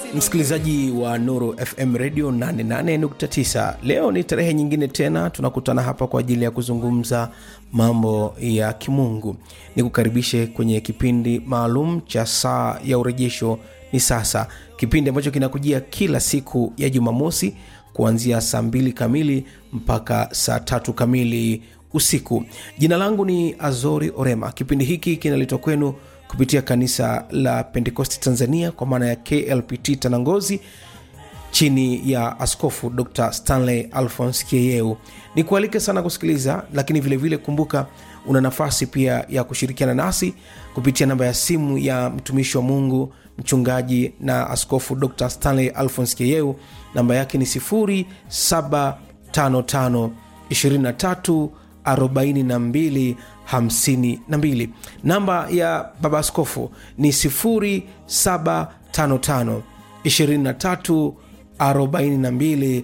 msikilizaji wa nuru fm radio 88.9 leo ni tarehe nyingine tena tunakutana hapa kwa ajili ya kuzungumza mambo ya kimungu ni kukaribishe kwenye kipindi maalum cha saa ya urejesho ni sasa kipindi ambacho kinakujia kila siku ya jumamosi kuanzia saa mbili kamili mpaka saa tatu kamili usiku jina langu ni azori orema kipindi hiki kinaletwa kwenu kupitia kanisa la pentekosti tanzania kwa maana ya klpt tanangozi chini ya askofu dr stanley alphons kieyeu ni kualike sana kusikiliza lakini vilevile vile kumbuka una nafasi pia ya kushirikiana nasi kupitia namba ya simu ya mtumishi wa mungu mchungaji na askofu dr stanley alphons kieyeu namba yake ni 755 23 42 52 namba ya baba askofu ni 755 23 42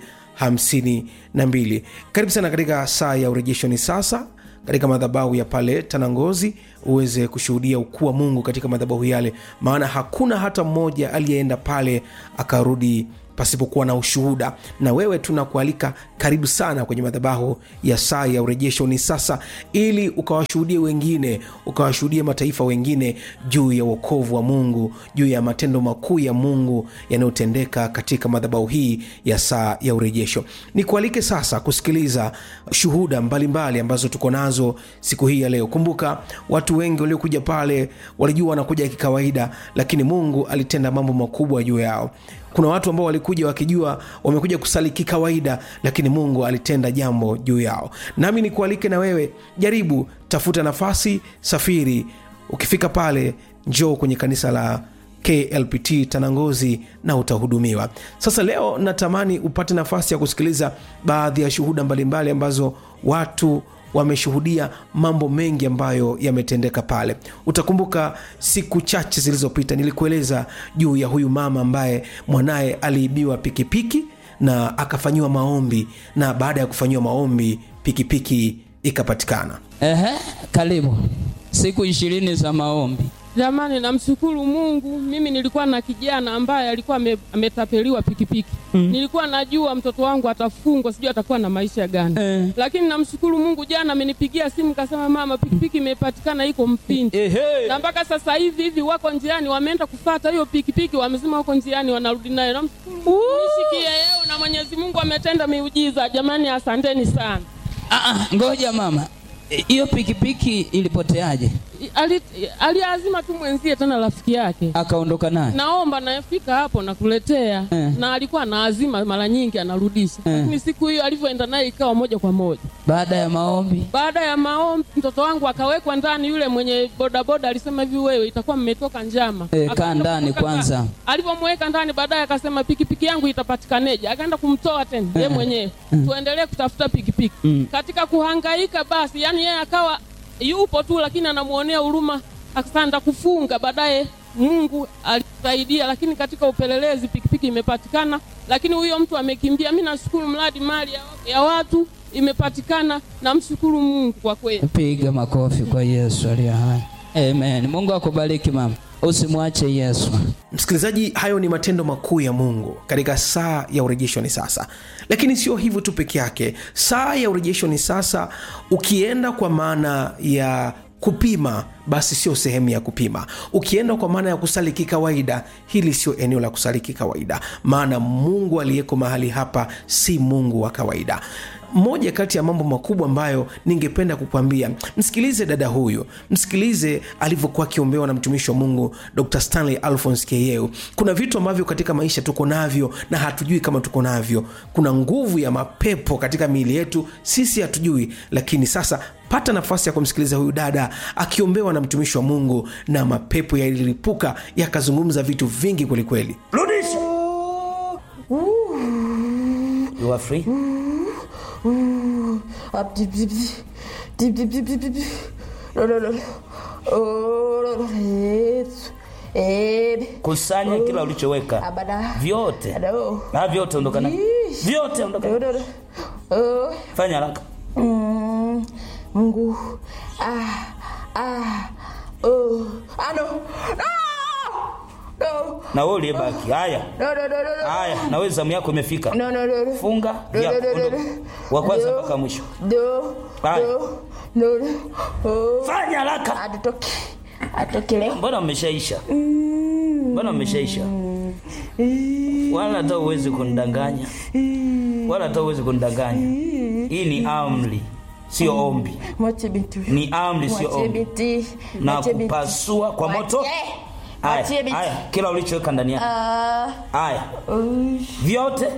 52 karibu sana katika saa ya urejeshoni sasa katika madhabahu ya pale tanangozi uweze kushuhudia ukuu wa mungu katika madhabahu yale maana hakuna hata mmoja aliyeenda pale akarudi pasipokuwa na ushuhuda na wewe tunakualika karibu sana kwenye madhabahu ya saa ya urejesho ni sasa ili ukawashuhudie wengine ukawashuhudie mataifa wengine juu ya uokovu wa mungu juu ya matendo makuu ya mungu yanayotendeka katika madhabahu hii ya saa ya urejesho nikualike sasa kusikiliza shuhuda mbalimbali mbali ambazo tuko nazo siku hii ya leo kumbuka watu wengi waliokuja pale walijua wanakuja kikawaida lakini mungu alitenda mambo makubwa juu yao kuna watu ambao walikuja wakijua wamekuja kusali kikawaida lakini mungu alitenda jambo juu yao nami nikualike na wewe jaribu tafuta nafasi safiri ukifika pale njoo kwenye kanisa la klpt tanangozi na utahudumiwa sasa leo natamani upate nafasi ya kusikiliza baadhi ya shuhuda mbalimbali ambazo watu wameshuhudia mambo mengi ambayo yametendeka pale utakumbuka siku chache zilizopita nilikueleza juu ya huyu mama ambaye mwanaye aliibiwa pikipiki na akafanyiwa maombi na baada ya kufanyiwa maombi pikipiki ikapatikana Ehe, karibu siku ishirini za maombi. Jamani, namshukuru Mungu. Mimi nilikuwa na kijana ambaye alikuwa ame- ametapeliwa pikipiki mm. Nilikuwa najua mtoto wangu atafungwa, sijui atakuwa na maisha gani Eh. lakini namshukuru Mungu, jana amenipigia simu kasema, mama, pikipiki imepatikana iko Mpindi Ehe. na mpaka sasa hivi hivi wako njiani, wameenda kufata hiyo pikipiki, wamesema wako njiani wanarudi nayo. Namshukuru Mungu, nishikie yeo na Mwenyezi Mungu ametenda miujiza. Jamani, asanteni sana. Ah, ah, ngoja mama, E, hiyo pikipiki ilipoteaje? Ali- Aliazima tu mwenzie tena rafiki yake Akaondoka naye? naomba nafika hapo nakuletea Eh. na alikuwa anaazima mara nyingi anarudisha Eh. lakini siku hiyo alivyoenda naye ikawa moja kwa moja Baada ya maombi baada ya maombi mtoto wangu akawekwa ndani yule mwenye bodaboda alisema hivi wewe itakuwa mmetoka njama Eh, kaa Akaenda ndani kumweka kwanza. ndani. alivyomweka ndani baadaye akasema pikipiki yangu itapatikaneje akaenda kumtoa tena ye mwenyewe tuendelee kutafuta pikipiki Mm. katika kuhangaika basi yani yeye akawa yupo tu lakini anamwonea huruma akasanda kufunga baadaye mungu alisaidia lakini katika upelelezi pikipiki imepatikana lakini huyo mtu amekimbia mi nashukuru mradi mali ya, ya watu imepatikana namshukuru mungu kwa kweli piga makofi kwa Yesu aliye hai. Amen. Mungu akubariki mama, usimwache Yesu. msikilizaji hayo ni matendo makuu ya mungu katika saa ya urejesho ni sasa lakini sio hivyo tu peke yake saa ya urejesho ni sasa ukienda kwa maana ya kupima basi sio sehemu ya kupima ukienda kwa maana ya kusali kikawaida hili sio eneo la kusali kikawaida maana mungu aliyeko mahali hapa si mungu wa kawaida moja kati ya mambo makubwa ambayo ningependa kukwambia msikilize dada huyu msikilize alivyokuwa akiombewa na mtumishi wa mungu dr stanley alphons keyeu kuna vitu ambavyo katika maisha tuko navyo na hatujui kama tuko navyo kuna nguvu ya mapepo katika miili yetu sisi hatujui lakini sasa pata nafasi ya kumsikiliza huyu dada akiombewa na mtumishi wa mungu na mapepo yalilipuka yakazungumza vitu vingi kwelikweli rudisha you are free Up, dip, dip, dip, dip, dip, dip, dip, dip. No, no, no. Oh, no, no. Yesu. Eh, kusanya kila ulichoweka abada. vyote Ado. na vyote ondoka na Yeesh. vyote ondoka No, na no, no. Oh, fanya haraka mm, Mungu. Ah, ah, oh. Ah, no. No! no, na wewe uliyebaki. Haya, no, no, no, no, haya, na wewe zamu yako imefika. no, no, no, no. Funga viapo, ondoka. wa kwanza mpaka mwisho. No, Haya. no, no, no. Oh. Fanya haraka. Atoki. Atoki leo. Mbona mmeshaisha? Mbona mmeshaisha? Wala hata uwezi kunidanganya, wala hata uwezi kunidanganya. Hii ni amri, sio ombi. Mwache binti. huyu. Ni amri, sio Mwache ombi. binti. Na Mwache binti. kupasua kwa moto. Mwache. Mwache Haya, binti. haya, kila ulichoweka ndani yake. Ah, Haya, uh, vyote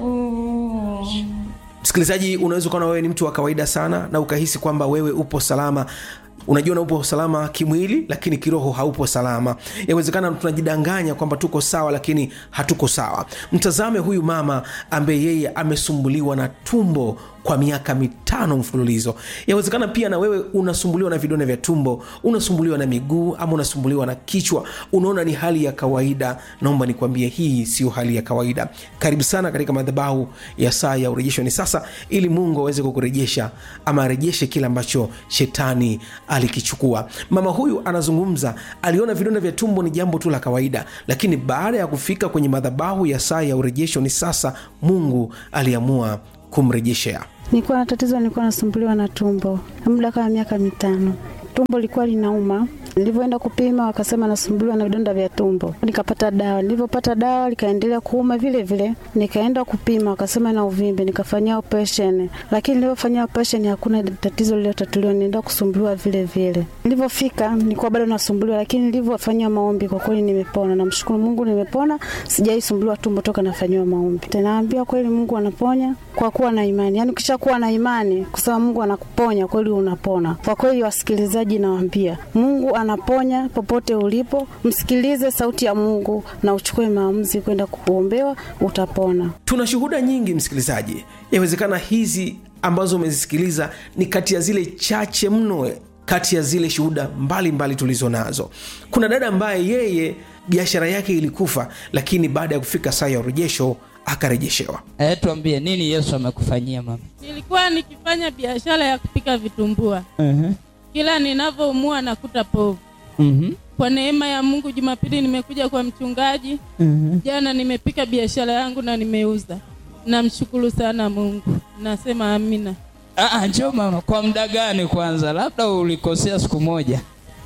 msikilizaji unaweza ukaona wewe ni mtu wa kawaida sana na ukahisi kwamba wewe upo salama unajiona upo salama kimwili lakini kiroho haupo salama yawezekana tunajidanganya kwamba tuko sawa lakini hatuko sawa mtazame huyu mama ambaye yeye amesumbuliwa na tumbo kwa miaka mitano mfululizo yawezekana pia na wewe unasumbuliwa na vidonda vya tumbo unasumbuliwa na miguu ama unasumbuliwa na kichwa unaona ni hali ya kawaida naomba nikwambie hii sio hali ya kawaida karibu sana katika madhabahu ya saa ya urejesho ni sasa ili mungu aweze kukurejesha ama arejeshe kile ambacho shetani alikichukua mama huyu anazungumza aliona vidonda vya tumbo ni jambo tu la kawaida lakini baada ya kufika kwenye madhabahu ya saa ya urejesho ni sasa mungu aliamua kumrejeshea Nilikuwa na tatizo, nilikuwa nasumbuliwa na tumbo muda kama miaka mitano. Tumbo lilikuwa linauma. Nilivyoenda kupima wakasema nasumbuliwa na vidonda vya tumbo, nikapata dawa. Nilivyopata dawa likaendelea kuuma vile vile, nikaenda kupima wakasema na uvimbe, nikafanyia operation, lakini nilivyofanyia operation hakuna tatizo lililotatuliwa, nienda kusumbuliwa vile vile. Nilivyofika nilikuwa bado nasumbuliwa, lakini nilivyofanyia maombi kwa kweli nimepona. Namshukuru Mungu, nimepona, sijaisumbuliwa tumbo toka nafanyiwa maombi. Naambia kweli Mungu anaponya kwa kuwa na imani, yaani ukishakuwa na imani kusema Mungu anakuponya kweli, unapona kwa kweli. Wasikilizaji, nawaambia Mungu anaponya popote ulipo, msikilize sauti ya Mungu na uchukue maamuzi kwenda kuombewa, utapona. tuna shuhuda nyingi msikilizaji yawezekana hizi ambazo umezisikiliza ni kati ya zile chache mno kati ya zile shuhuda mbalimbali tulizo nazo kuna dada ambaye yeye biashara yake ilikufa lakini baada ya kufika saa ya urejesho akarejeshewa Eh, tuambie nini Yesu amekufanyia mama? nilikuwa nikifanya biashara ya kupika vitumbua Mhm. kila ninavyoumua nakuta povu Mhm. kwa neema ya mungu jumapili nimekuja kwa mchungaji Mhm. jana nimepika biashara yangu na nimeuza namshukuru sana mungu nasema amina Ah, ah, njoo mama, kwa muda gani kwanza? Labda ulikosea siku moja.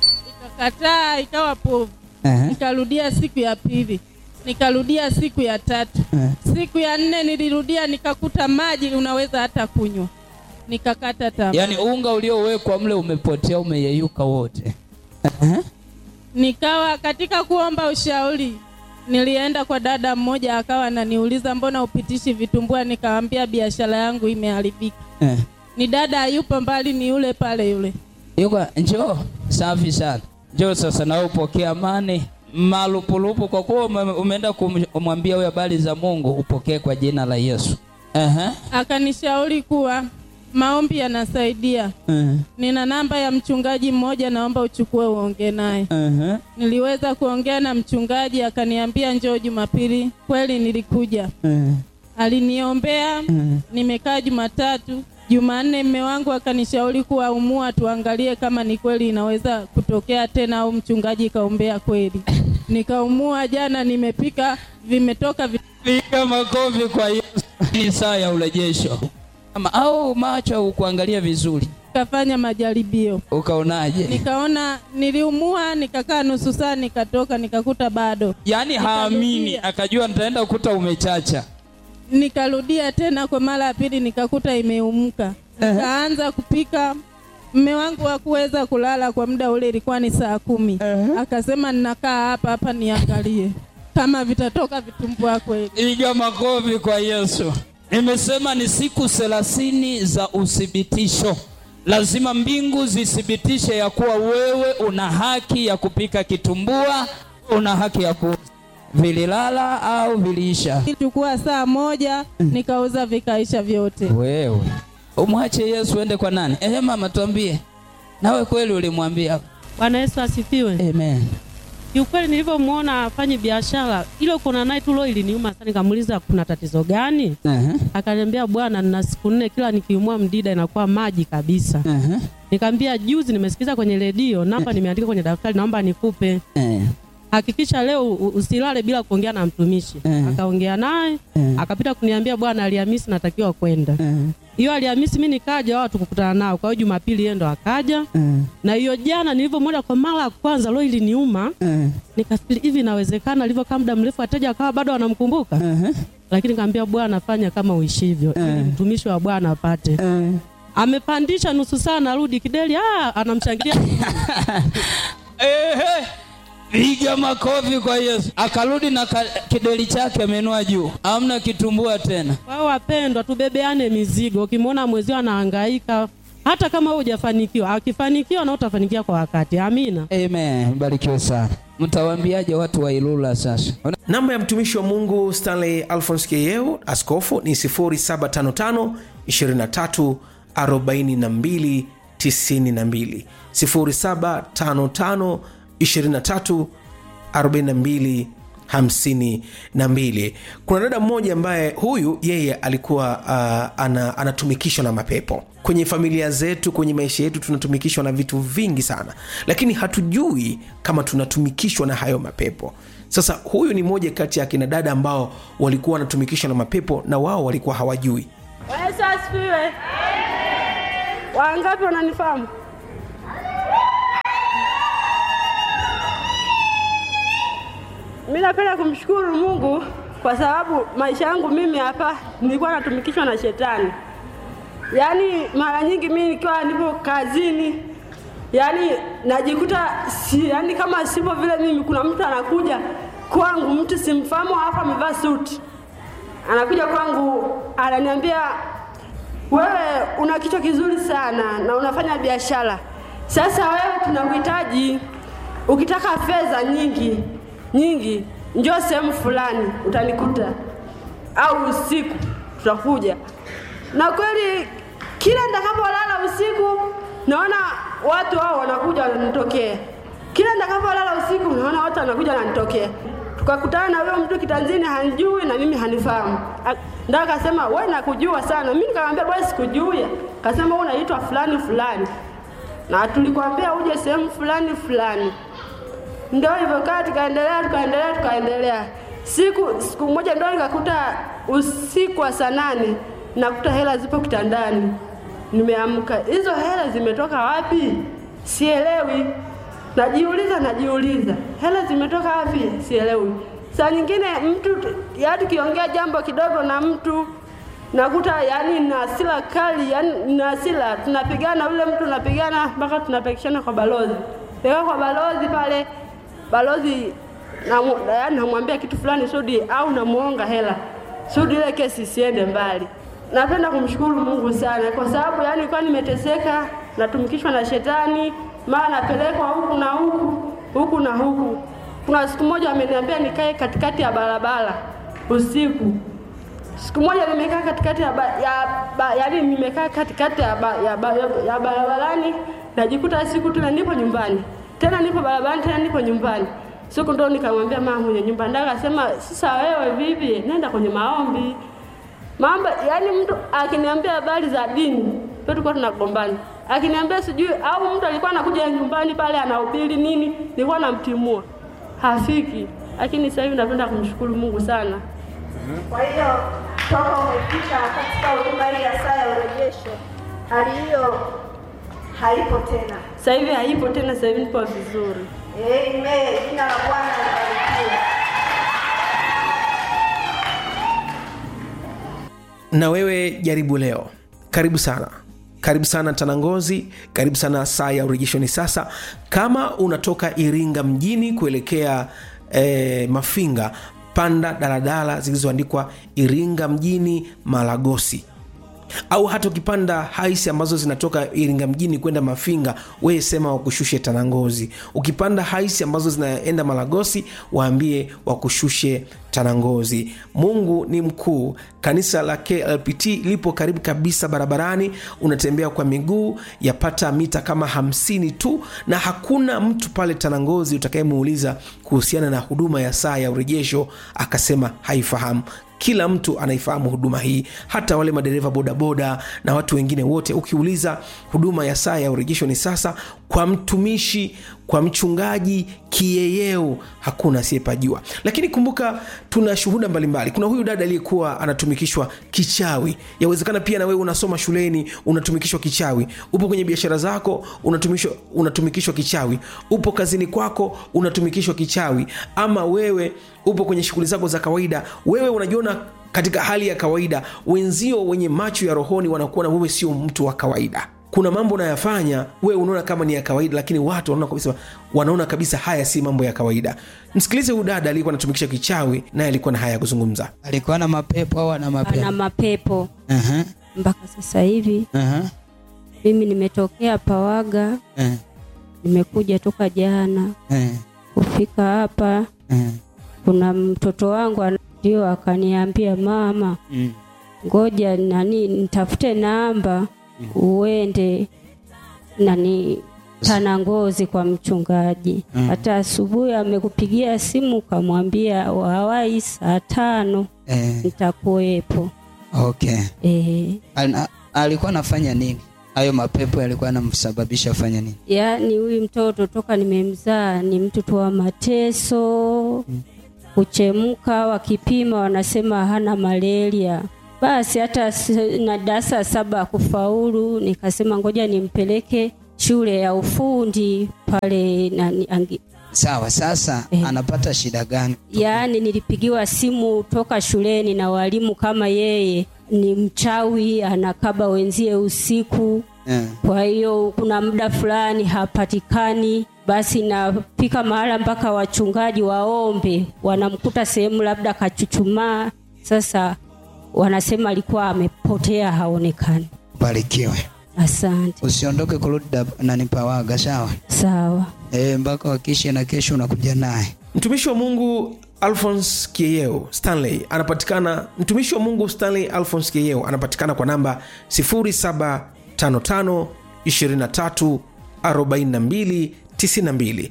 ikakataa ikawa povu Eh. nikarudia siku ya pili nikarudia siku ya tatu Eh. siku ya nne nilirudia nikakuta maji unaweza hata kunywa nikakata tamaa Yaani unga uliowekwa mle umepotea, umeyeyuka wote. Eh. nikawa katika kuomba ushauri nilienda kwa dada mmoja akawa ananiuliza mbona upitishi vitumbua nikawambia biashara yangu imeharibika Eh. ni dada hayupo mbali ni yule pale yule Yuko njoo, safi sana. Njoo sasa na wewe upokee amani malupulupu, kwa kuwa ume- umeenda kumwambia huyo habari za Mungu, upokee kwa jina la Yesu. Aha. akanishauri kuwa maombi yanasaidia Uh-huh. nina namba ya mchungaji mmoja naomba uchukue uongee naye Uh-huh. niliweza kuongea na mchungaji akaniambia njoo jumapili kweli nilikuja Uh-huh. aliniombea Uh-huh. nimekaa jumatatu jumanne mme wangu akanishauri kuwa umua tuangalie kama ni kweli inaweza kutokea tena au mchungaji kaombea kweli nikaumua jana nimepika vimetoka vi... Piga makofi kwa Yesu. Ni saa ya urejesho. Ama au macho ukuangalia vizuri. kafanya majaribio Ukaonaje? nikaona niliumua nikakaa nusu saa nikatoka nikakuta bado Yaani haamini, Nikarudia. akajua nitaenda kukuta umechacha. nikarudia tena kwa mara ya pili nikakuta imeumka nikaanza kupika mme wangu hakuweza kulala kwa muda ule ilikuwa ni saa kumi akasema ninakaa hapa hapa niangalie kama vitatoka vitumbua kweli Piga makofi kwa Yesu. Nimesema ni siku thelathini za uthibitisho. Lazima mbingu zithibitishe ya kuwa wewe una haki ya kupika kitumbua, una haki ya ku vililala au viliisha. chukua saa moja nikauza vikaisha vyote Wewe umwache Yesu ende kwa nani? Ehe, mama tuambie, nawe kweli ulimwambia? Bwana Yesu asifiwe. Amen. Kiukweli nilivyomwona afanye biashara ile kona naye tu leo iliniuma sana, nikamuuliza kuna tatizo gani? Ehe, Akaniambia bwana, nina siku nne kila nikiumwa mdida inakuwa maji kabisa. ehe, Nikamwambia juzi nimesikiza kwenye redio, namba nimeandika kwenye daftari, naomba nikupe. eh, hakikisha leo u- usilale bila kuongea na mtumishi Eh. akaongea naye Eh. akapita kuniambia bwana Alhamisi natakiwa kwenda Eh, hiyo Alhamisi mi nikaja wao tukukutana nao kwa hiyo Jumapili yeye ndo akaja eh, na hiyo jana nilivyomwona kwa mara ya kwanza lo iliniuma eh, nikafikiri hivi inawezekana alivyokaa muda mrefu wateja akawa bado wanamkumbuka eh, lakini kaambia bwana fanya kama uishivyo ili Eh. mtumishi wa bwana apate eh. amepandisha nusu saa narudi kideli ah, anamshangilia Ehe, piga makofi kwa Yesu. Akarudi na ka, kideli chake amenua juu, amna kitumbua tena. kwa hiyo wapendwa tubebeane mizigo ukimwona mwezio anahangaika hata kama wewe hujafanikiwa akifanikiwa na utafanikiwa kwa wakati amina Amen, barikiwe sana. Mtawaambiaje watu wa Ilula sasa? namba ya mtumishi wa mungu stanley alphons keyeu askofu ni 0755 23 42 92 0755 23 42 52 kuna dada mmoja ambaye huyu yeye alikuwa uh, ana, anatumikishwa na mapepo kwenye familia zetu kwenye maisha yetu tunatumikishwa na vitu vingi sana lakini hatujui kama tunatumikishwa na hayo mapepo sasa huyu ni moja kati ya kina dada ambao walikuwa wanatumikishwa na mapepo na wao walikuwa hawajui Yesu asifiwe. Wangapi wananifahamu? Mimi napenda kumshukuru Mungu kwa sababu maisha yangu mimi hapa nilikuwa natumikishwa na shetani. Yaani mara nyingi mimi nikiwa nipo kazini yaani najikuta si, yaani kama sipo vile mimi, kuna mtu anakuja kwangu, mtu simfahamu, halafu amevaa suti, anakuja kwangu ananiambia wewe una kichwa kizuri sana na unafanya biashara. Sasa wewe tunakuhitaji, ukitaka fedha nyingi nyingi, njoo sehemu fulani utanikuta, au usiku tutakuja. Na kweli kila nitakapolala usiku naona watu hao wanakuja wananitokea, kila nitakapolala usiku naona watu wanakuja wananitokea. Tukakutana na huyo mtu kitanzini, hanijui na mimi hanifahamu. A- Ndio akasema wewe nakujua sana. Mimi nikamwambia bwana, sikujui. Akasema wewe unaitwa fulani fulani, na tulikwambia uje sehemu fulani fulani. Ndio hivyo kaa, tukaendelea tukaendelea tukaendelea. Siku siku moja ndio nikakuta usiku wa saa nane nakuta hela zipo kitandani, nimeamka. Hizo hela zimetoka wapi? Sielewi. Najiuliza, najiuliza hela zimetoka wapi? Sielewi. Saa nyingine mtu yaani, tukiongea jambo kidogo na mtu nakuta yani na hasira kali, yani na hasira, tunapigana, yule mtu tunapigana mpaka tunapekishana kwa balozi, peka kwa balozi pale, balozi namu- yaani namwambia kitu fulani Sudi, au namuonga hela Sudi, ile kesi isiende mbali. Napenda kumshukuru Mungu sana kwa sababu yani nilikuwa nimeteseka, natumikishwa na shetani, mara napelekwa huku na huku huku na huku. Kuna siku moja ameniambia nikae katikati ya barabara usiku Siku moja nimekaa katikati ya, ba, ya ba, yaani nimekaa katikati ya, ba, ya, ba, ya barabarani najikuta siku tena nipo nyumbani tena nipo barabarani tena nipo nyumbani. Siku ndo nikamwambia mama mwenye nyumba ndaka akasema, sasa wewe vipi? Nenda kwenye maombi. Mambo yani mtu akiniambia habari za dini, pia tulikuwa tunagombana. Akiniambia sijui au mtu alikuwa anakuja nyumbani pale anahubiri nini, nilikuwa namtimua. Hafiki. Lakini sasa hivi napenda kumshukuru Mungu sana. Kwa hiyo toka umefika katika huduma hii ya saa ya urejesho, hali hiyo haipo tena. Sasa hivi haipo tena, sasa hivi nipo vizuri. Amen. Jina la Bwana libarikiwe. na wewe jaribu leo karibu sana karibu sana tanangozi karibu sana saa ya urejesho ni sasa kama unatoka iringa mjini kuelekea eh, mafinga panda daladala zilizoandikwa iringa mjini malagosi au hata ukipanda haisi ambazo zinatoka iringa mjini kwenda mafinga weye sema wakushushe tanangozi ukipanda haisi ambazo zinaenda malagosi waambie wakushushe tanangozi mungu ni mkuu kanisa la klpt lipo karibu kabisa barabarani unatembea kwa miguu yapata mita kama hamsini tu na hakuna mtu pale tanangozi utakayemuuliza kuhusiana na huduma ya saa ya urejesho akasema haifahamu kila mtu anaifahamu huduma hii hata wale madereva bodaboda na watu wengine wote ukiuliza huduma ya saa ya urejesho ni sasa kwa mtumishi kwa mchungaji kiyeyeo hakuna asiyepajua lakini kumbuka tuna shuhuda mbalimbali kuna huyu dada aliyekuwa anatumikishwa kichawi yawezekana pia na wewe unasoma shuleni unatumikishwa kichawi upo kwenye biashara zako unatumikishwa, unatumikishwa kichawi upo kazini kwako unatumikishwa kichawi ama wewe upo kwenye shughuli zako za kawaida wewe unajiona katika hali ya kawaida wenzio wenye macho ya rohoni wanakuona wewe sio mtu wa kawaida kuna mambo unayafanya wewe unaona kama ni ya kawaida lakini watu wanaona kabisa, wanaona kabisa haya si mambo ya kawaida msikilize huyu dada aliyekuwa anatumikisha kichawi naye alikuwa na haya ya kuzungumza alikuwa na mapepo au ana ana mapepo mapepo Aha, mpaka sasa hivi. aha, Mimi nimetokea Pawaga, eh, nimekuja toka jana eh, kufika hapa. eh, Kuna mtoto wangu ana- ndio akaniambia, mama, mm, ngoja nani nitafute namba uende nani Tanangozi kwa mchungaji. Mm. Hata asubuhi amekupigia simu ukamwambia wawai saa tano eh, nitakuwepo. okay. Eh, Al- alikuwa anafanya nini hayo mapepo yalikuwa anamsababisha afanya nini yaani huyu mtoto toka nimemzaa ni mtoto wa mateso kuchemka, wakipima wanasema hana malaria. Basi hata s- na darasa saba kufaulu, nikasema ngoja nimpeleke shule ya ufundi pale nani, angi, sawa sasa Eh. anapata shida gani yaani nilipigiwa simu toka shuleni na walimu kama yeye ni mchawi, anakaba wenzie usiku eh, kwa hiyo kuna muda fulani hapatikani, basi nafika mahala mpaka wachungaji waombe, wanamkuta sehemu labda kachuchumaa. Sasa wanasema alikuwa amepotea, haonekani. ubarikiwe Asante, usiondoke kurudi Dab- nani pawaga sawa sawa. eh, mpaka wakishe na kesho unakuja naye mtumishi wa mungu alphons kieyeo stanley anapatikana mtumishi wa mungu stanley alphons kieyeo anapatikana kwa namba 0755 23 42 92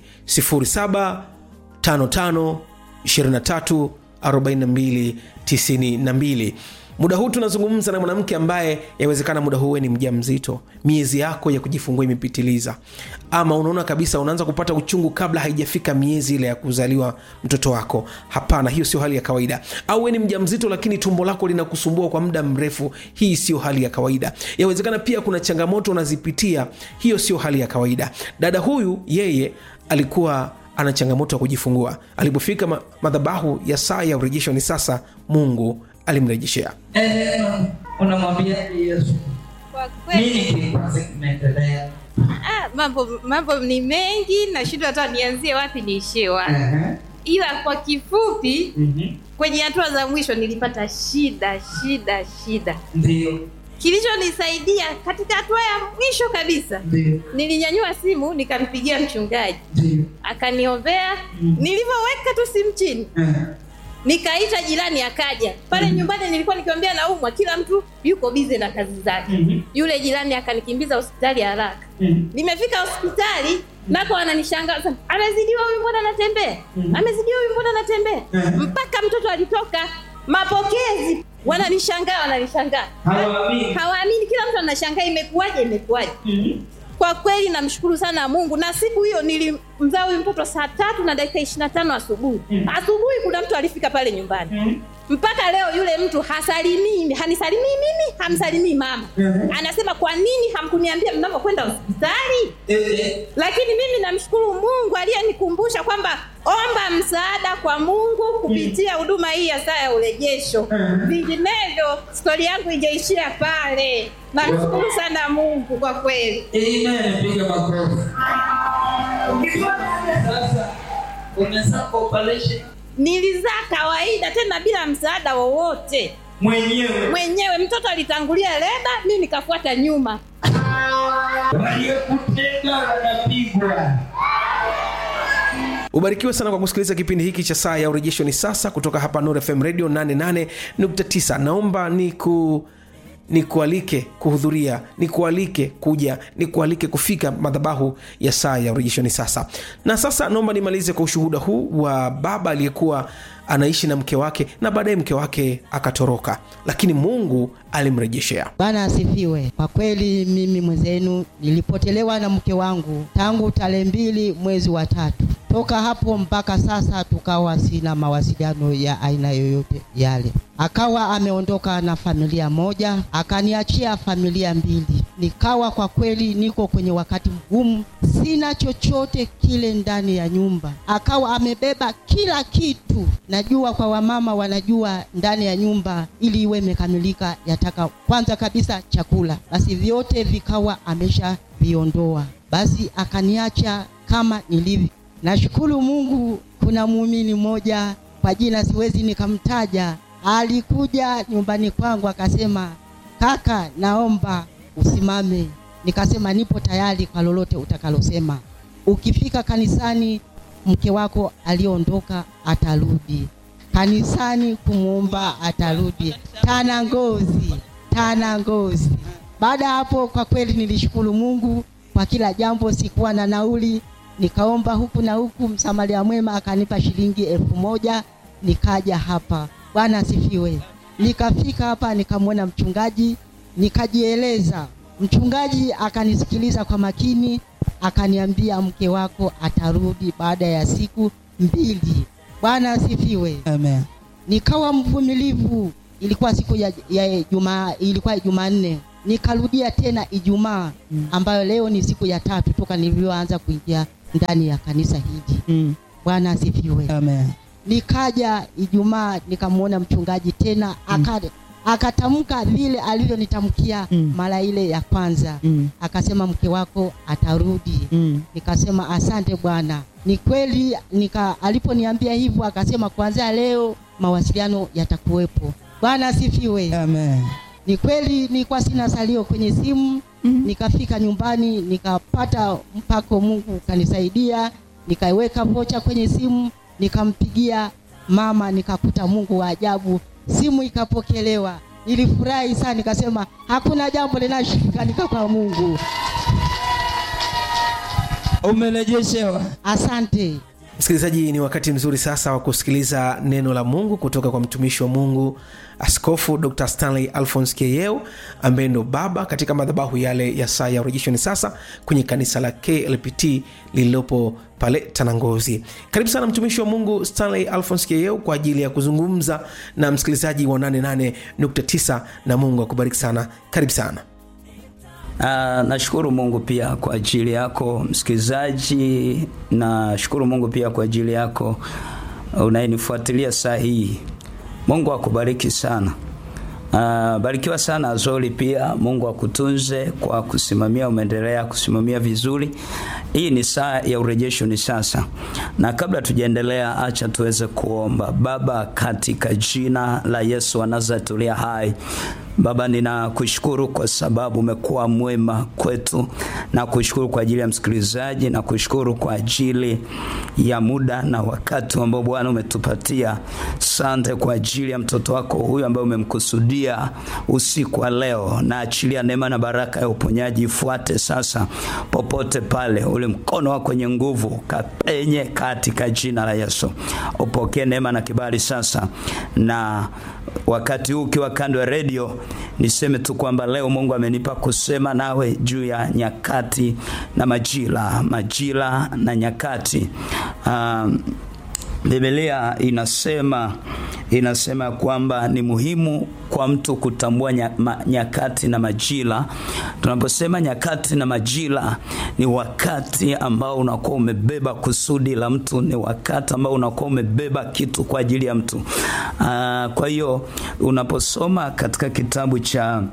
0755 23 42 92 muda huu tunazungumza na mwanamke ambaye yawezekana muda huu wewe ni mja mzito miezi yako ya kujifungua imepitiliza ama unaona kabisa unaanza kupata uchungu kabla haijafika miezi ile ya kuzaliwa mtoto wako hapana hiyo sio hali ya kawaida au wewe ni mja mzito lakini tumbo lako linakusumbua kwa muda mrefu hii sio hali ya kawaida yawezekana pia kuna changamoto unazipitia hiyo sio hali ya kawaida dada huyu yeye alikuwa ana changamoto ya kujifungua alipofika ma- madhabahu ya saa ya urejesho ni sasa mungu alimrejeshea unamwambia yesu Kwa kweli nini kikwazi kimeendelea ah, mambo mambo ni mengi, nashindwa hata nianzie wapi niishie wapi, ila kwa kifupi, kwenye hatua za mwisho nilipata shida shida shida. ndio Kilichonisaidia katika hatua ya mwisho kabisa, ndio nilinyanyua simu nikampigia mchungaji, ndio akaniombea. Nilivyoweka tu simu chini, nikaita jirani akaja pale nyumbani nilikuwa nikiambia naumwa kila mtu yuko bize na kazi zake yule jirani akanikimbiza hospitali haraka nimefika hospitali nako wananishangaa sana, amezidiwa huyu mbona anatembea amezidiwa huyu mbona anatembea mpaka mtoto alitoka mapokezi wananishangaa wananishangaa Hawaamini. hawaamini kila mtu anashangaa imekuwaje imekuwaje kwa kweli namshukuru sana mungu na siku hiyo nilimzaa huyu mtoto saa tatu na dakika ishiri na tano asubuhi asubuhi kuna mtu alifika pale nyumbani mpaka leo yule mtu hasalimii hanisalimii mimi hamsalimii mama anasema kwa nini hamkuniambia mnapokwenda hospitali lakini mimi namshukuru mungu aliyenikumbusha kwamba omba msaada kwa mungu kupitia huduma hii ya saa ya urejesho vinginevyo stori yangu ijaishia pale namshukuru sana mungu kwa kweli Amen, piga makofi. Sasa umezaa kwa operation nilizaa kawaida tena bila msaada wowote mwenyewe, mwenyewe mtoto alitangulia leba mi nikafuata nyuma waliyekutenda wanapigwa. ubarikiwe sana kwa kusikiliza kipindi hiki cha saa ya urejesho ni sasa kutoka hapa Nuru fm radio 88.9 naomba niku nikualike kuhudhuria nikualike kuja nikualike kufika madhabahu ya saa ya urejesho ni sasa na sasa naomba nimalize kwa ushuhuda huu wa baba aliyekuwa anaishi na mke wake na baadaye mke wake akatoroka lakini mungu alimrejeshea Bwana asifiwe. Kwa kweli mimi mwenzenu nilipotelewa na mke wangu tangu tarehe mbili mwezi wa tatu. Toka hapo mpaka sasa tukawa sina mawasiliano ya aina yoyote yale. Akawa ameondoka na familia moja, akaniachia familia mbili. Nikawa kwa kweli niko kwenye wakati mgumu, sina chochote kile ndani ya nyumba. Akawa amebeba kila kitu. Najua kwa wamama wanajua ndani ya nyumba ili iwe imekamilika yataka kwanza kabisa chakula, basi vyote vikawa amesha viondoa, basi akaniacha kama nilivyo. Nashukuru Mungu, kuna muumini mmoja kwa jina siwezi nikamtaja, alikuja nyumbani kwangu akasema, kaka, naomba usimame. Nikasema nipo tayari kwa lolote utakalosema. Ukifika kanisani, mke wako aliondoka atarudi kanisani kumwomba atarudi. Tana ngozi, tana ngozi. Baada ya hapo, kwa kweli nilishukuru Mungu kwa kila jambo. Sikuwa na nauli, nikaomba huku na huku, msamaria mwema akanipa shilingi elfu moja nikaja hapa. Bwana asifiwe. Nikafika hapa nikamwona mchungaji, nikajieleza. Mchungaji akanisikiliza kwa makini, akaniambia mke wako atarudi baada ya siku mbili. Bwana asifiwe. Amen. Nikawa mvumilivu. Ilikuwa siku ya, ya Jumaa, ilikuwa Jumanne. Nikarudia tena Ijumaa ambayo leo ni siku ya tatu toka nilivyoanza kuingia ndani ya kanisa hili. Mm. Bwana asifiwe. Amen. Nikaja Ijumaa nikamwona mchungaji tena aka akatamka vile alivyonitamkia Mm. mara ile ya kwanza Mm. akasema mke wako atarudi Mm. nikasema asante bwana ni kweli nika aliponiambia hivyo akasema kuanzia leo mawasiliano yatakuwepo bwana asifiwe Amen. ni kweli nilikuwa sina salio kwenye simu mm-hmm. nikafika nyumbani nikapata mpako mungu kanisaidia nikaiweka vocha kwenye simu nikampigia mama nikakuta mungu wa ajabu simu ikapokelewa nilifurahi sana nikasema hakuna jambo linashikanika kwa mungu Umerejeshewa. asante msikilizaji ni wakati mzuri sasa wa kusikiliza neno la mungu kutoka kwa mtumishi wa mungu askofu dr stanley alphons keyeo ambaye ndo baba katika madhabahu yale ya saa ya urejesho ni sasa kwenye kanisa la klpt lililopo pale tanangozi karibu sana mtumishi wa mungu stanley alphons keyeo kwa ajili ya kuzungumza na msikilizaji wa 88.9 na mungu akubariki sana karibu sana Uh, nashukuru Mungu pia kwa ajili yako msikilizaji, nashukuru Mungu pia kwa ajili yako unayenifuatilia saa hii. Mungu akubariki sana. Uh, barikiwa sana Azori pia. Mungu akutunze kwa kusimamia, umeendelea kusimamia vizuri. Hii ni saa ya urejesho ni sasa, na kabla tujaendelea, acha tuweze kuomba. Baba, katika jina la Yesu wa Nazareti uliye hai Baba, ninakushukuru kwa sababu umekuwa mwema kwetu, na kushukuru kwa ajili ya msikilizaji, na kushukuru kwa ajili ya muda na wakati ambao Bwana umetupatia. Sante kwa ajili ya mtoto wako huyu ambaye umemkusudia usiku wa leo, na achilia neema na baraka ya uponyaji ifuate sasa popote pale, ule mkono wako wenye nguvu kapenye katika jina la Yesu. Upokee neema na kibali sasa, na wakati huu ukiwa kando ya redio, niseme tu kwamba leo Mungu amenipa kusema nawe juu ya nyakati na majira, majira na nyakati. Um, Biblia inasema inasema kwamba ni muhimu kwa mtu kutambua nya, ma, nyakati na majira. Tunaposema nyakati na majira, ni wakati ambao unakuwa umebeba kusudi la mtu, ni wakati ambao unakuwa umebeba kitu kwa ajili ya mtu. Aa, kwa hiyo unaposoma katika kitabu cha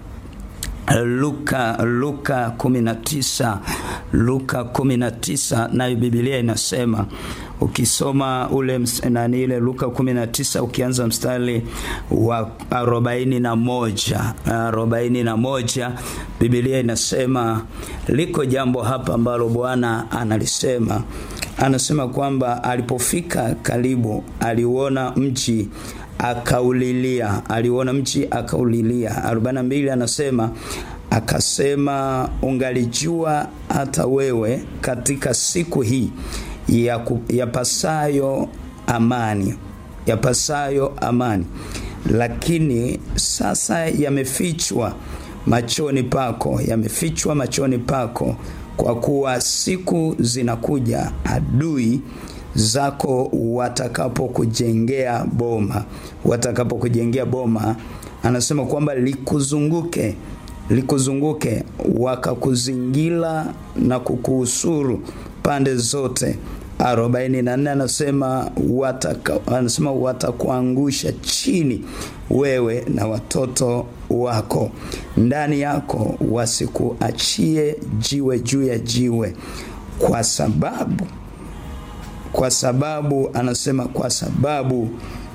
Luka Luka 19 Luka 19 nayo Biblia inasema ukisoma ule ms- nani ile Luka 19 ukianza mstari wa arobaini na moja arobaini na moja Biblia inasema liko jambo hapa ambalo Bwana analisema anasema kwamba alipofika karibu aliuona mji akaulilia aliuona mji akaulilia 42 anasema akasema ungalijua hata wewe katika siku hii ya, ku, ya pasayo amani yapasayo amani, lakini sasa yamefichwa machoni pako, yamefichwa machoni pako, kwa kuwa siku zinakuja adui zako watakapokujengea boma, watakapokujengea boma, anasema kwamba likuzunguke likuzunguke wakakuzingira na kukuhusuru pande zote. 44 anasema wataka, anasema watakuangusha chini wewe na watoto wako, ndani yako wasikuachie jiwe juu ya jiwe, kwa sababu kwa sababu anasema kwa sababu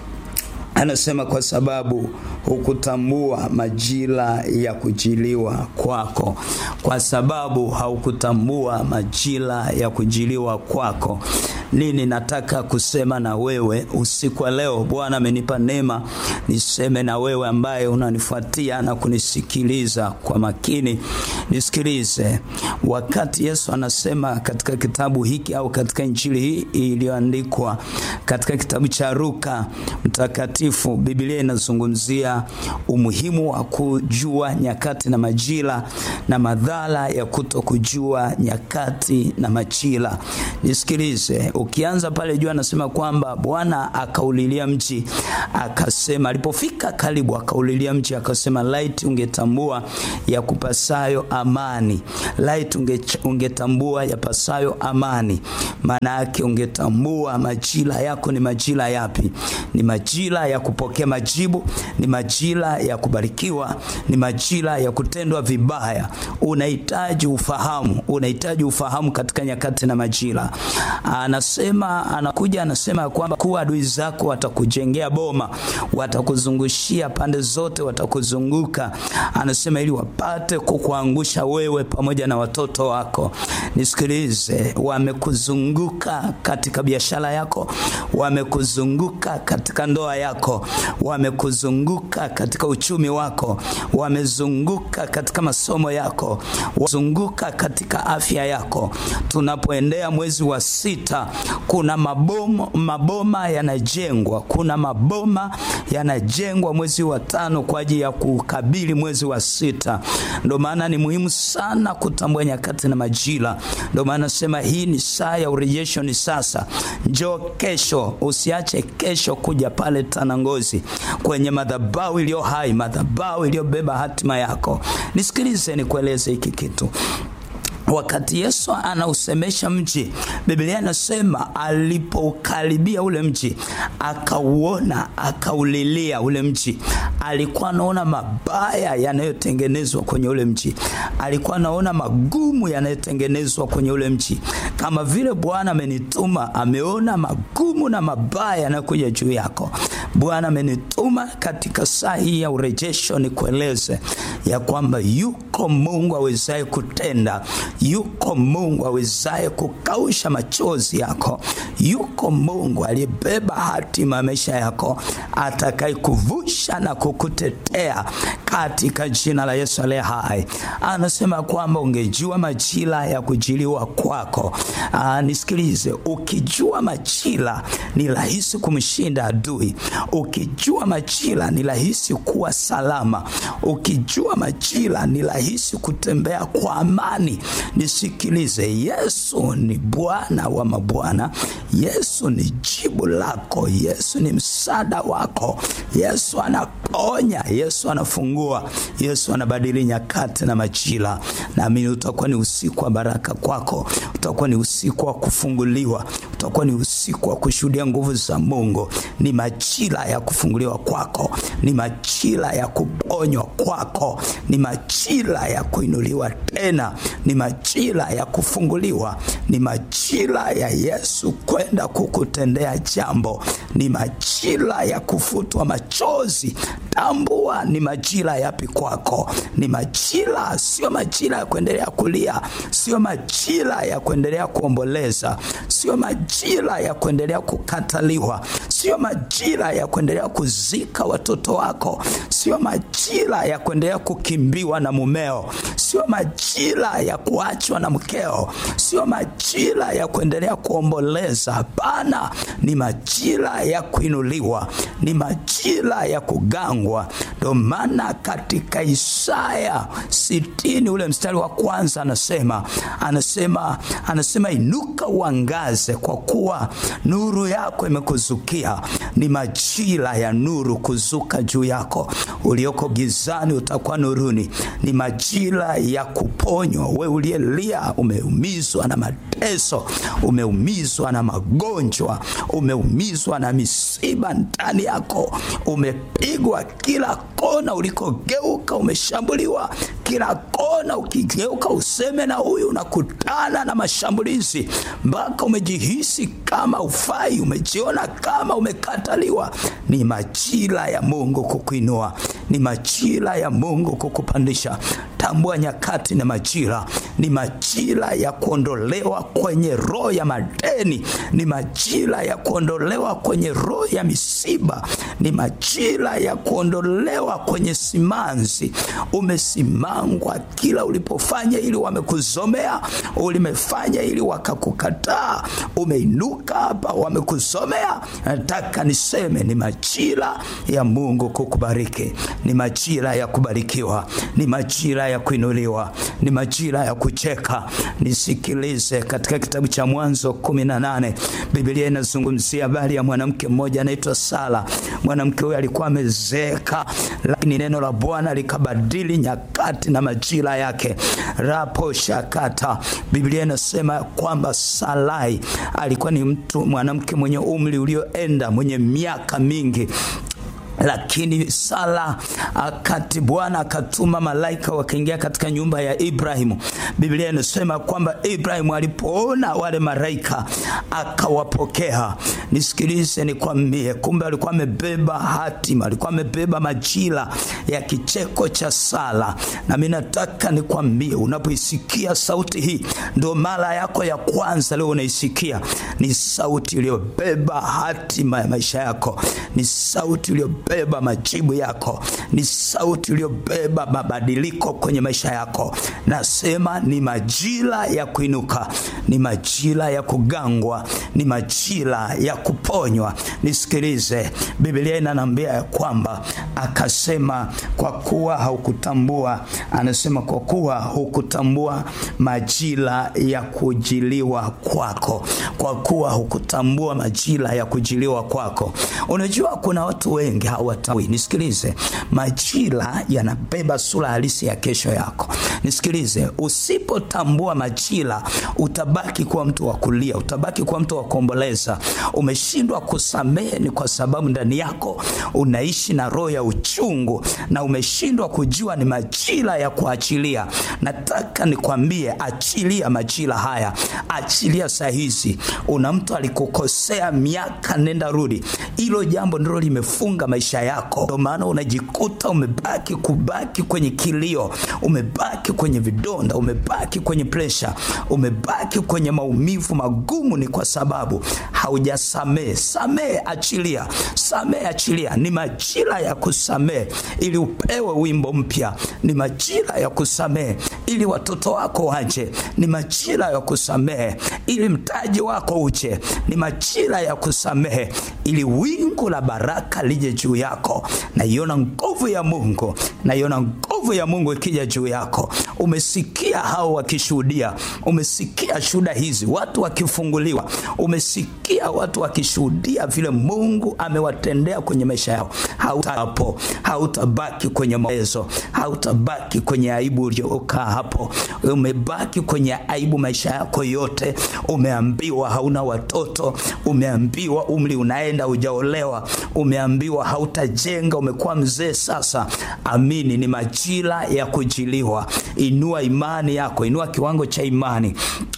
anasema kwa sababu hukutambua majira ya kujiliwa kwako, kwa sababu haukutambua majira ya kujiliwa kwako. Nini nataka kusema na wewe usiku wa leo? Bwana amenipa neema niseme na wewe ambaye unanifuatia na kunisikiliza kwa makini, nisikilize. Wakati Yesu anasema katika kitabu hiki au katika injili hii iliyoandikwa katika kitabu cha Luka mtakatifu, Biblia inazungumzia umuhimu wa kujua nyakati na majira na madhara ya kuto kujua nyakati na majira. Nisikilize, ukianza pale juu anasema kwamba Bwana akaulilia mji akasema, alipofika karibu akaulilia mji akasema, laiti ungetambua ya kupasayo amani, laiti unge, ungetambua yapasayo amani. Maana yake ungetambua majira yako ni majira yapi? Ni majira ya kupokea majibu, ni majira ya kubarikiwa, ni majira ya kutendwa vibaya. Unahitaji ufahamu, unahitaji ufahamu katika nyakati na majira. Anasema, anakuja anasema kwamba kuwa adui zako watakujengea boma, watakuzungushia pande zote, watakuzunguka. Anasema ili wapate kukuangusha wewe pamoja na watoto wako. Nisikilize, wamekuzunguka katika biashara yako, wamekuzunguka katika ndoa yako, wamekuzunguka katika uchumi wako, wamezunguka katika masomo yako, wazunguka katika afya yako. Tunapoendea mwezi wa sita, kuna maboma, maboma yanajengwa, kuna maboma yanajengwa mwezi wa tano kwa ajili ya kukabili mwezi wa sita. Ndio maana ni muhimu sana kutambua nyakati na majira. Ndio maana nasema hii ni saa ya urejesho, ni sasa. Njoo kesho, usiache kesho kuja pale Tanangozi kwenye madhabahu iliyo hai, madhabahu iliyobeba hatima yako. Nisikilize, nikueleze hiki kitu. Wakati Yesu anausemesha mji, Biblia inasema alipokaribia ule mji, akauona, akaulilia ule mji. Alikuwa anaona mabaya yanayotengenezwa kwenye ule mji, alikuwa anaona magumu yanayotengenezwa kwenye ule mji. Kama vile Bwana amenituma, ameona magumu na mabaya yanayokuja juu yako. Bwana amenituma katika saa hii ya urejesho, nikueleze ya kwamba yuko Mungu awezaye kutenda yuko Mungu awezaye kukausha machozi yako. Yuko Mungu aliyebeba hatima ya maisha yako, atakayekuvusha na kukutetea katika jina la Yesu aliye hai. Anasema kwamba ungejua majira ya kujiliwa kwako. Aa, nisikilize, ukijua majira ni rahisi kumshinda adui. Ukijua majira ni rahisi kuwa salama. Ukijua majira ni rahisi kutembea kwa amani. Nisikilize, Yesu ni Bwana wa mabwana. Yesu ni jibu lako. Yesu ni msaada wako. Yesu anaponya, Yesu anafungua, Yesu anabadili nyakati na majira. Naamini utakuwa ni usiku wa baraka kwako, utakuwa ni usiku wa kufunguliwa, utakuwa ni usiku wa kushuhudia nguvu za Mungu. Ni majira ya kufunguliwa kwako, ni majira ya kuponywa kwako, ni majira ya kuinuliwa tena, ni majira ya kufunguliwa, ni majira ya Yesu kwenda kukutendea jambo, ni majira ya kufutwa machozi. Tambua ni majira yapi kwako. Ni majira, sio majira ya kuendelea kulia, sio majira ya kuendelea kuomboleza, sio majira ya kuendelea kukataliwa, sio majira ya kuendelea kuzika watoto wako, sio majira ya kuendelea kukimbiwa na mumeo, sio sio majira ya kuachwa na mkeo, sio majira ya kuendelea kuomboleza. Hapana, ni majira ya kuinuliwa, ni majira ya kugangwa. Ndio maana katika Isaya sitini ule mstari wa kwanza anasema anasema anasema inuka uangaze, kwa kuwa nuru yako imekuzukia. Ni majira ya nuru kuzuka juu yako. Ulioko gizani utakuwa nuruni. Ni majira ya kuponywa. We uliyelia, umeumizwa na mateso, umeumizwa na magonjwa, umeumizwa na misiba ndani yako, umepigwa kila kona, ulikogeuka umeshambuliwa kila kona. Ukigeuka useme na huyu, unakutana na mashambulizi mpaka umejihisi kama ufai, umejiona kama umekataliwa. Ni majira ya Mungu kukuinua, ni majira ya Mungu kukupandisha. Tambua nyakati na majira, ni majira ya kuondolewa kwenye roho ya madeni, ni majira ya kuondolewa kwenye roho ya misiba, ni majira ya kuondolewa kwenye simanzi. Umesimangwa kila ulipofanya ili wamekuzomea, ulimefanya ili wakakukataa, umeinuka hapa wamekuzomea. Nataka niseme ni majira ya Mungu kukubariki, ni majira ya kubarikiwa, ni majira ya kuinuliwa, ni majira ya kucheka. Nisikilize, katika kitabu cha Mwanzo kumi na nane Biblia inazungumzia habari ya mwanamke mmoja anaitwa Sara. Mwanamke huyo alikuwa amezeeka, lakini neno la Bwana likabadili nyakati na majira yake. rapo shakata, Biblia inasema kwamba Sarai alikuwa ni mtu mwanamke mwenye umri ulioenda, mwenye miaka mingi lakini Sara akati Bwana akatuma malaika wakaingia katika nyumba ya Ibrahimu. Biblia inasema kwamba Ibrahimu alipoona wale malaika akawapokea. Nisikilize nikwambie, kumbe alikuwa amebeba hatima, alikuwa amebeba majira ya kicheko cha Sara. Na mimi nataka nikwambie, unapoisikia sauti hii, ndio mara yako ya kwanza leo unaisikia, ni sauti iliyobeba hatima ya maisha yako, ni sauti iliyo beba majibu yako, ni sauti iliyobeba mabadiliko kwenye maisha yako. Nasema ni majira ya kuinuka, ni majira ya kugangwa, ni majira ya kuponywa. Nisikilize, Biblia inanambia ya kwamba akasema, kwa kuwa haukutambua, anasema kwa kuwa hukutambua majira ya kujiliwa kwako, kwa kuwa hukutambua majira ya kujiliwa kwako. Unajua kuna watu wengi hawatambui. Nisikilize, majira yanabeba sura halisi ya kesho yako. Nisikilize, usipotambua majira utabaki kuwa mtu wa kulia, utabaki kuwa mtu wa kuomboleza. Umeshindwa kusamehe ni kwa sababu ndani yako unaishi na roho ya uchungu, na umeshindwa kujua ni majira ya kuachilia. Nataka nikwambie, achilia majira haya, achilia saa hizi. Una mtu alikukosea miaka nenda rudi, hilo jambo ndilo limefunga maisha yako, ndio maana unajikuta umebaki kubaki kwenye kilio, umebaki kwenye vidonda, umebaki kwenye presha, umebaki kwenye maumivu magumu. Ni kwa sababu haujasamehe. Samehe, achilia, samehe, achilia. Ni majira ya kusamehe ili upewe wimbo mpya. Ni majira ya kusamehe ili watoto wako waje. Ni majira ya kusamehe ili mtaji wako uje. Ni majira ya kusamehe ili wingu la baraka lije juu yako. Naiona nguvu ya Mungu, naiona nguvu ya Mungu ikija juu yako. Umesikia hao wakishuhudia, umesikia shuhuda hizi, watu wakifunguliwa, umesikia watu wakishuhudia vile Mungu amewatendea kwenye maisha yao. Hautapo, hautabaki kwenye mawezo, hautabaki kwenye aibu uliokaa hapo. Umebaki kwenye aibu maisha yako yote. Umeambiwa hauna watoto, umeambiwa umri unaenda, hujaolewa, umeambiwa hautajenga, umekuwa mzee sasa. Amini, ni majira ya kujiliwa. Inua imani yako, inua kiwango cha imani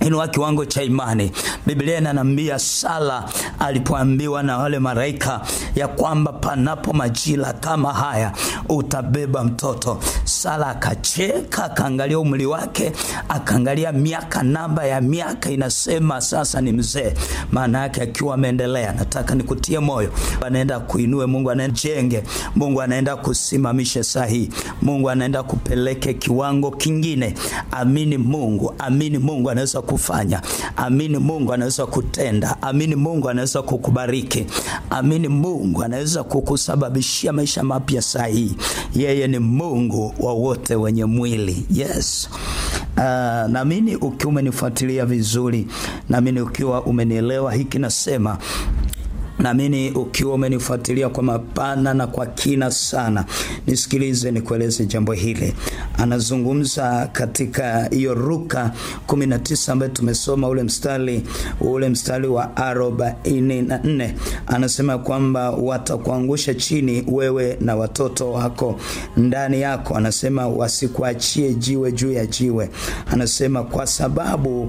inua kiwango cha imani. Biblia inaniambia Sala alipoambiwa na wale malaika ya kwamba panapo majira kama haya utabeba mtoto, Sala akacheka, akaangalia umri wake, akaangalia miaka, namba ya miaka inasema sasa ni mzee, maana yake akiwa ameendelea. Nataka nikutie moyo, anaenda kuinue, Mungu anaenda jenge, Mungu anaenda kusimamisha sahihi, Mungu anaenda kupeleke kiwango kingine. Amini Mungu, amini Mungu anaweza kufanya. Amini Mungu anaweza kutenda. Amini Mungu anaweza kukubariki. Amini Mungu anaweza kukusababishia maisha mapya sahihi. Yeye ni Mungu wa wote wenye mwili. Yes. Uh, naamini ukiwa umenifuatilia vizuri, naamini ukiwa umenielewa hiki nasema naamini ukiwa umenifuatilia kwa mapana na kwa kina sana, nisikilize nikueleze jambo hili. Anazungumza katika hiyo Luka 19 ambayo tumesoma ule mstari ule mstari wa 44, anasema kwamba watakuangusha chini wewe na watoto wako ndani yako. Anasema wasikuachie jiwe juu ya jiwe. Anasema kwa sababu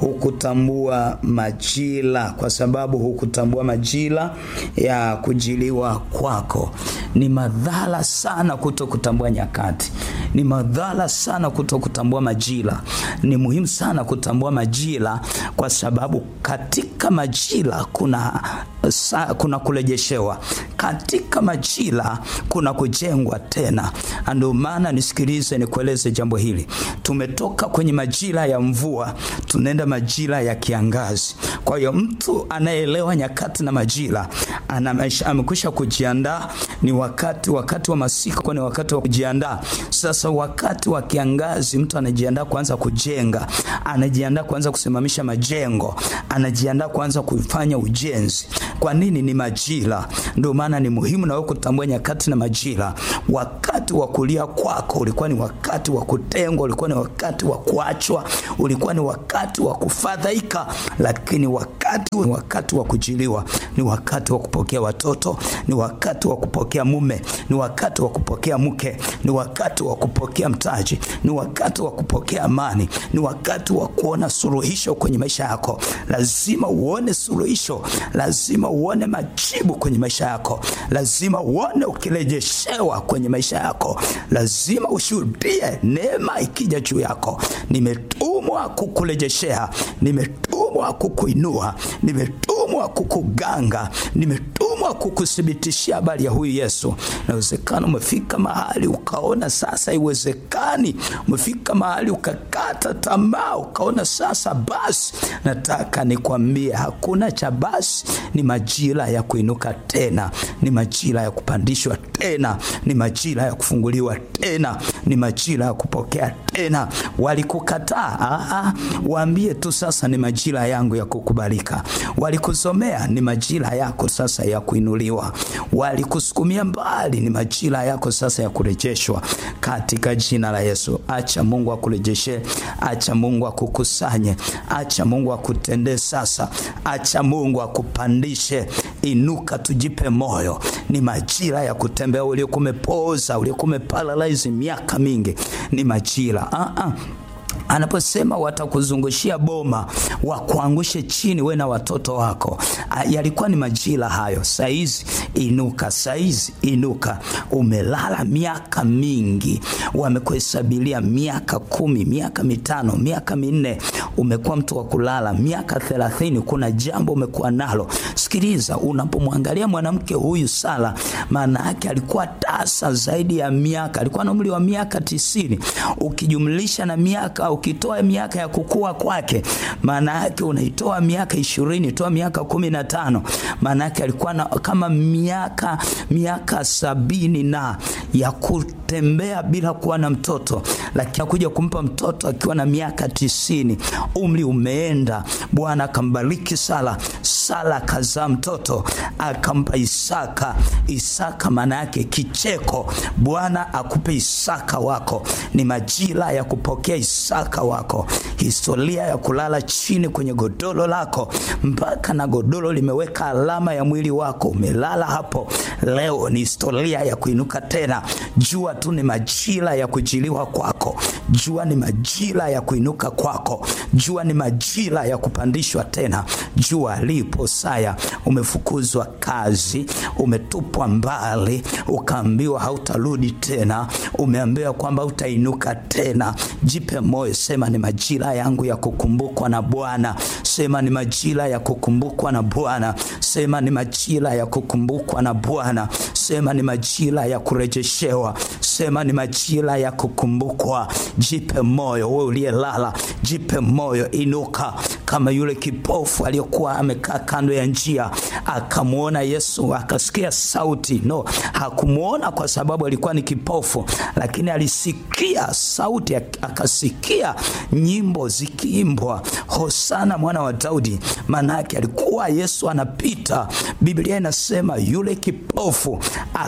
hukutambua majira, kwa sababu hukutambua majira ya kujiliwa kwako. Ni madhara sana kuto kutambua nyakati, ni madhara sana kuto kutambua majira. Ni muhimu sana kutambua majira, kwa sababu katika majira kuna sa, kuna kurejeshewa katika majira, kuna kujengwa tena. Ndio maana nisikilize, nikueleze jambo hili. Tumetoka kwenye majira ya mvua, tunaenda majira ya kiangazi. Kwa hiyo mtu anayeelewa nyakati na majira amekwisha kujiandaa. Ni wakati wakati wa masika, ni wakati wa kujiandaa. Sasa wakati wa kiangazi, mtu anajiandaa kuanza kujenga, anajiandaa kuanza kusimamisha majengo, anajiandaa kuanza kufanya ujenzi. Kwa nini? Ni majira. Ndio maana ni muhimu na wewe kutambua nyakati na majira. Wakati wa kulia kwako ulikuwa ni wakati wa kutengwa, ulikuwa ni wakati wa kuachwa, ulikuwa ni wakati wa kufadhaika, lakini wakati wakati wa kujiliwa ni wakati wa kupokea watoto, ni wakati wa kupokea mume, ni wakati wa kupokea mke, ni wakati wa kupokea mtaji, ni wakati wa kupokea amani, ni wakati wa kuona suluhisho kwenye maisha yako. Lazima uone suluhisho, lazima uone majibu kwenye maisha yako, lazima uone ukirejeshewa kwenye maisha yako, lazima ushuhudie neema ikija juu yako. Nimetumwa kukurejeshea, nimetumwa kukuinua, nimetumwa kukuganga, nimetumwa kukuthibitishia habari ya huyu Yesu. Inawezekana umefika mahali ukaona sasa iwezekani, umefika mahali ukakata tamaa, ukaona sasa basi. Nataka nikwambie hakuna cha basi, ni majira ya kuinuka tena, ni majira ya kupandishwa tena, ni majira ya kufunguliwa tena, ni majira ya kupokea tena. Walikukataa, waambie tu sasa ni majira yangu ya kukubalika. Walikusomea, ni majira yako sasa ya kuinuliwa. Walikusukumia mbali, ni majira yako sasa ya kurejeshwa katika jina la Yesu. Acha Mungu akurejeshe, acha Mungu akukusanye, acha Mungu akutendee sasa, acha Mungu akupandishe. Inuka, tujipe moyo. Ni majira ya kutembea. Uliokuwa umepooza, uliokuwa umeparalyze miaka mingi, ni majira ah -ah. Anaposema watakuzungushia boma wakuangushe chini we na watoto wako, yalikuwa ni majira hayo. Saizi inuka, saizi inuka. Umelala miaka mingi, wamekuhesabilia miaka kumi, miaka mitano, miaka minne, umekuwa mtu wa kulala miaka thelathini. Kuna jambo umekuwa nalo. Sikiliza, unapomwangalia mwanamke huyu Sara, maana yake alikuwa tasa zaidi ya miaka, alikuwa na umri wa miaka tisini, ukijumlisha na miaka ukitoa miaka ya kukua kwake, maana yake unaitoa miaka ishirini, toa miaka kumi na tano, maana yake alikuwa na kama miaka miaka sabini na ya kutembea bila kuwa na mtoto, lakini akuja kumpa mtoto akiwa na miaka tisini. Umri umeenda, Bwana akambariki Sara. Sara akazaa mtoto akampa Isaka. Isaka maana yake kicheko. Bwana akupe Isaka wako, ni majira ya kupokea Isaka wako. Historia ya kulala chini kwenye godoro lako mpaka na godoro limeweka alama ya mwili wako, umelala hapo. Leo ni historia ya kuinuka tena, jua tu ni majira ya kujiliwa kwako jua ni majira ya kuinuka kwako jua ni majira ya kupandishwa tena jua lipo saya umefukuzwa kazi umetupwa mbali ukaambiwa hautarudi tena umeambiwa kwamba utainuka tena jipe moyo sema ni majira yangu ya kukumbukwa na bwana sema ni majira ya kukumbukwa na bwana sema ni majira ya kukumbukwa na bwana sema ni majira ya kurejeshewa sema ni majira ya kukumbukwa jipe moyo we uliyelala jipe moyo inuka kama yule kipofu aliyokuwa amekaa kando ya njia akamwona yesu akasikia sauti no hakumwona kwa sababu alikuwa ni kipofu lakini alisikia sauti akasikia nyimbo zikiimbwa hosana mwana wa daudi maanaake alikuwa yesu anapita biblia inasema yule kipofu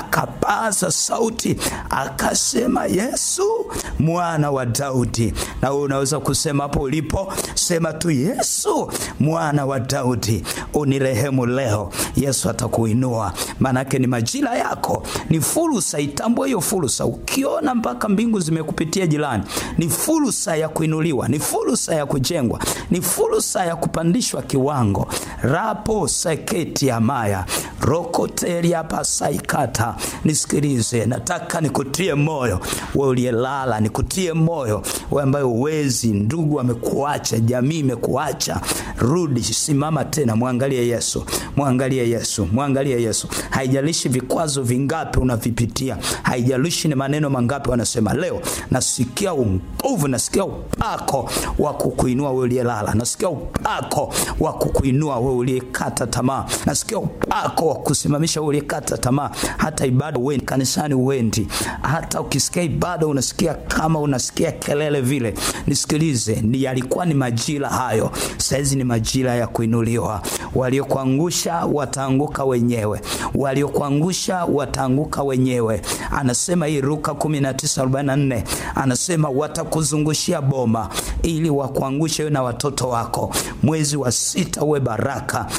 akapaza sauti akasema yesu mwana wa daudi na wewe unaweza kusema hapo ulipo sema tu yesu mwana wa daudi unirehemu leo yesu atakuinua maanake ni majira yako ni fursa itambue hiyo fursa ukiona mpaka mbingu zimekupitia jirani ni fursa ya kuinuliwa ni fursa ya kujengwa ni fursa ya kupandishwa kiwango rapo seketi amaya rokoteria pasaikata nisikilize nataka nikutie moyo we uliyelala nikutie moyo we ambaye uwezi ndugu amekuacha jamii imekuacha rudi simama tena mwangalie yesu mwangalie yesu mwangalie yesu haijalishi vikwazo vingapi unavipitia haijalishi ni maneno mangapi wanasema leo nasikia nguvu nasikia upako wa kukuinua we uliyelala nasikia upako wa kukuinua we uliyekata tamaa nasikia upako wa kusimamisha we uliyekata tamaa hata ibada uendi kanisani uendi hata ukisikia ibada unasikia kama unasikia kelele vile nisikilize ni yalikuwa ni majira hayo sahizi ni majira ya kuinuliwa waliokuangusha wataanguka wenyewe waliokuangusha wataanguka wenyewe anasema hii ruka 1944 anasema watakuzungushia boma ili wakuangushe wewe na watoto wako mwezi wa sita uwe baraka